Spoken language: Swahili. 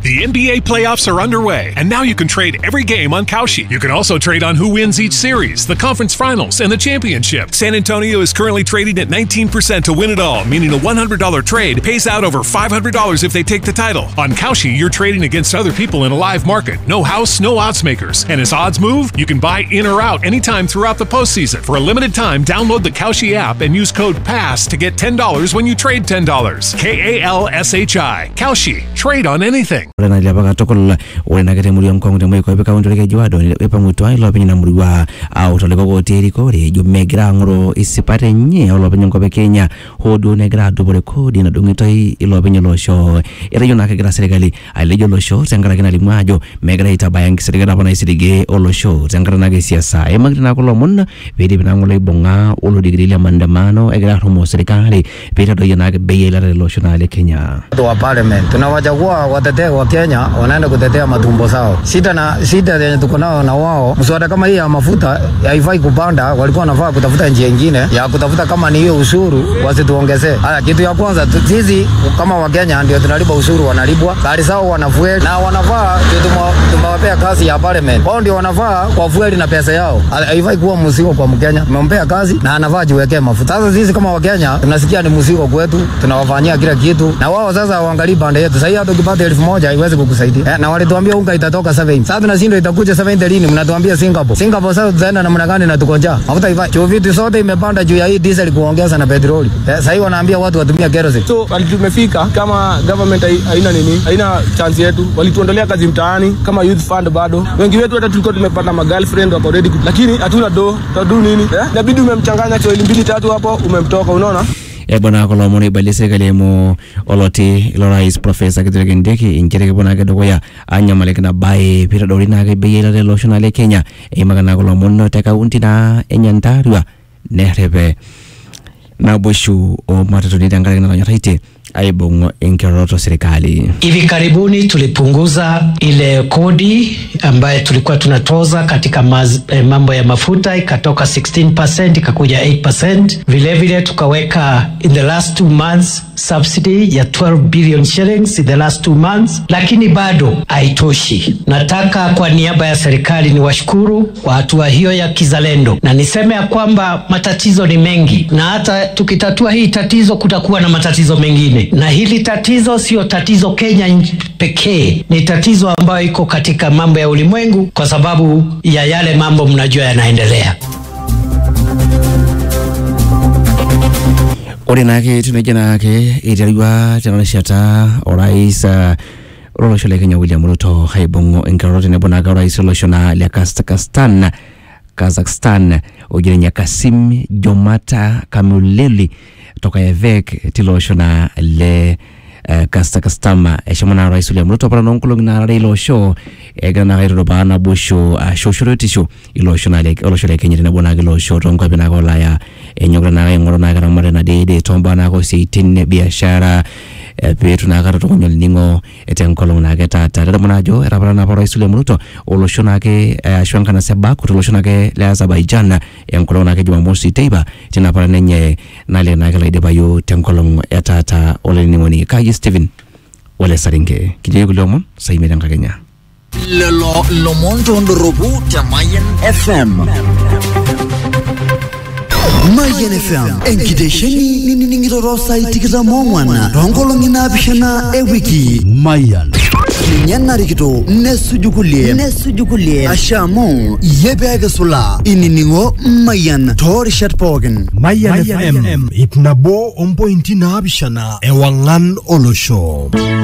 The NBA playoffs are underway, and now you can trade every game on Kalshi. You can also trade on who wins each series, the conference finals, and the championship. San Antonio is currently trading at 19% to win it all, meaning a $100 trade pays out over $500 if they take the title. On Kalshi, you're trading against other people in a live market. No house, no odds makers. And as odds move, you can buy in or out anytime throughout the postseason. For a limited time, download the Kalshi app and use code PASS to get $10 when you trade $10. K A L S H I. Kalshi. Trade on anything. ore na liapa katukul ore na kete muri omkong te moiko epeka unto leke juado epa mutua ilopeny na murua au toliko koti erikore jo megira ang'oro isipate nye olopeny enkop e Kenya hoo duo negira adupore kodi nadung'itoi ilopeny olosho etejo naa kegira serikali ailejo olosho tenkaraki nalimu ajo megira aitabaya enkisirikata apa naisirigie olosho tenkaraki naake siasa eimakiti naa kulo omon piidip naa ng'ole aibung'a olodikiri le maandamano egira arrumoo serikali piitadoyio naake bei eilata tele osho naa le Kenya watu wa parliament tunawachagua watetee wa Kenya wanaenda kutetea matumbo sao. Shida na shida yenye tuko nao na wao, mswada kama hii ya mafuta haifai kupanda, walikuwa wanafaa kutafuta njia ingine ya kutafuta kama ni hiyo ushuru wasituongezee. Haya, kitu ya kwanza tu- sisi kama Wakenya ndio tunalipa ushuru, wanalipwa gari zao wanafueli na wanafaa ndio tumewa- tumewapea kazi ya parliament, wao ndio wanafaa kwa fueli na pesa yao. Ha- Haifai kuwa mzigo kwa Mkenya, tumempea kazi na anafaa jiwekee mafuta. Sasa sisi kama Wakenya tunasikia ni mzigo kwetu, tunawafanyia kila kitu, na wao sasa waangalii pande yetu. Sasa hii hata ukipata elfu moja haiwezi kukusaidia eh, na walituambia unga itatoka 70 sasa tunashindwa itakuja 70 lini? Mnatuambia Singapore. Singapore sasa tutaenda namna gani na tuko njaa? Mafuta haifai. Juu vitu zote imepanda juu ya hii diesel kuongeza na petroli. Eh, sasa hii wanaambia watu watumie kerosene. so wali tumefika kama government hai- haina nini haina chance yetu walituondolea kazi mtaani kama youth fund bado wengi wetu hata tulikuwa tumepata ma girlfriend wako ready ku- lakini hatuna do tadu nini eh? inabidi umemchanganya choili mbili tatu hapo umemtoka unaona ebona kulo omon oibalie serikali eimu oloti ilo rais profesa kithure kindiki inchere kepuo naake dukuya anyamaliki ina baye piitodoli naake bei eilata ele osho naa le kenya eimaka naa kulo omon te kaunti naa e nyandarua nerrepe naboishu omatatoni tenkaraki natonyorraitie aibung enkiroroto serikali Hivi karibuni tulipunguza ile kodi ambayo tulikuwa tunatoza katika maz, eh, mambo ya mafuta ikatoka 16% ikakuja 8%. Vile vile tukaweka in the last two months subsidy ya 12 billion shillings in the last two months, lakini bado haitoshi. Nataka kwa niaba ya serikali niwashukuru kwa hatua hiyo ya kizalendo, na niseme ya kwamba matatizo ni mengi, na hata tukitatua hii tatizo kutakuwa na matatizo mengine, na hili tatizo sio tatizo Kenya nch- pekee, ni tatizo ambayo iko katika mambo ya ulimwengu, kwa sababu ya yale mambo mnajua yanaendelea. ore naake tenejo naake iterua tena rishata orais uh, lolosho le kenya william ruto aibung enkiroroto tenebo naake orais lolosho naa le kazakhstan kazakhstan oji ninye kasim jomata kamuleli tokayevek tilo osho naa le uh, kazakhstan eshomo naa orais william ruto apa noonkolong'i naarare ilo osho egira naake aitudupaa naboisho ashu shorotisho ilo osho naa le- olosho le kenya tenebo naake ilo osho toonkuapi naake olaya enyokita naake aing'oru naake ramatare nadeede tombaa naake osiaitin biashara eh, peetu naake atutukuny olning'o tenkolong naake taata tadamu naa ajo etapala naapa orais William Ruto olosho naake eh, ashu enkanasa e Baku tolosho naake le Azerbaijan enkolong naake Jumamosi teipa tina apa nenye nale naake laidipayu tenkolong e taata olainining'oni kaji Stephen ole Saringe kitii kulie omon saimiet enkakenya lelo lomon tondoropu te Mayen FM. Mayen FM enkitesheni ninining'ito saai tikitam oong'wan toonkolong'i naapishana ewiki Mayan ninye narikito nesuju kulie nesuju kulie asha amu iyie peekisula inining'o Mayan toorishat pookin Mayan FM ip nabo ompointi naapishana ewang'an olosho